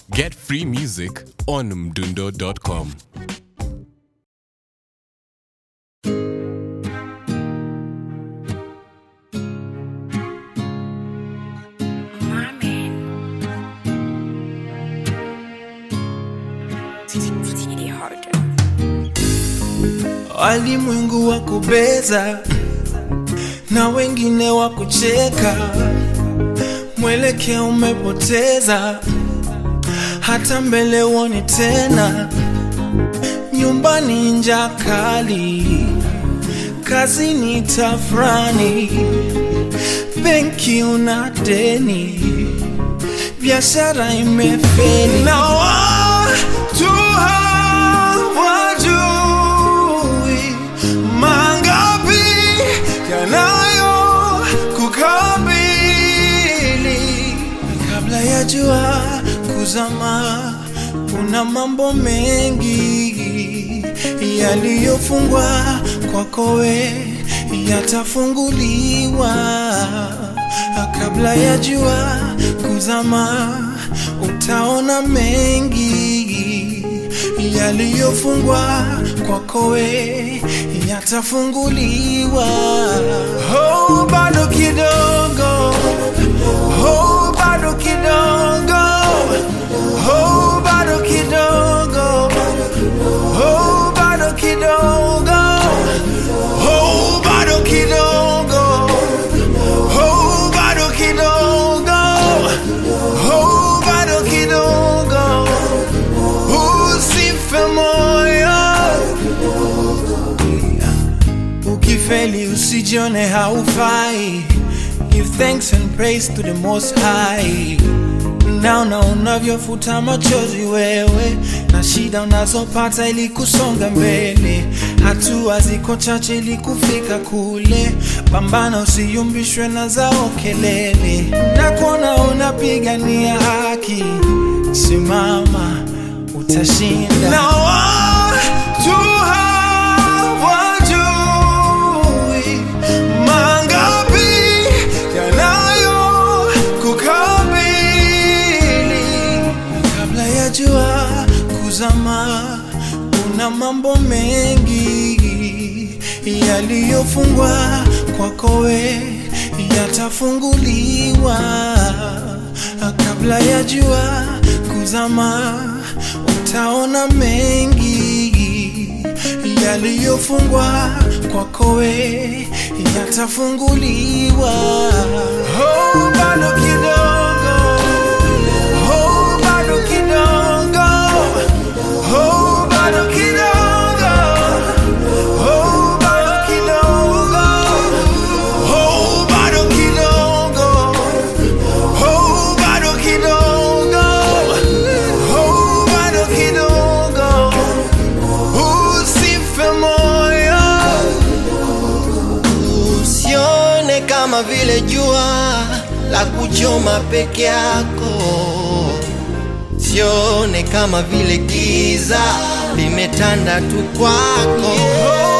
Get free music on mdundo.com. walimwengu wa kubeza na wengine wa kucheka, mwelekeo umepoteza, hata mbele uone tena. Nyumbani njaa kali, kazini tafrani, benki una deni, biashara imefeli na watu hawajui mangapi yanayo kukabili kabla ya jua kuzama. Kuna mambo mengi yaliyofungwa kwako we yatafunguliwa kabla ya jua kuzama. Utaona mengi yaliyofungwa kwako we yatafunguliwa. Oh, bado kidogo, oh, bado kidogo, oh, bado kidogo, oh, bado kidogo, oh, bado kidogo, oh, bado kidogo, oh, bado kidogo, usife moyo. Ukifeli usijione haufai, give thanks and praise to the most high. Naona unavyofuta machozi wewe na shida unazopata ili kusonga mbele, hatua ziko chache ili kufika kule. Pambana, usiyumbishwe na zao kelele, na kuona unapigania haki, simama, utashinda. Na watu hawajui mangapi yanayo kukabili kabla ya jua kuzama. Kuna mambo mengi yaliyofungwa kwako we yatafunguliwa kabla ya jua kuzama. Utaona mengi yaliyofungwa kwako we yatafunguliwa. Oh, bado kidogo, oh, bado kidogo, oh, bado kidogo, oh, bado kidogo, oh, bado kidogo, oh, bado kidogo, oh, bado kidogo, usife moyo. Usione kama vile jua la kuchoma peke yako, sione kama vile giza limetanda tu kwako.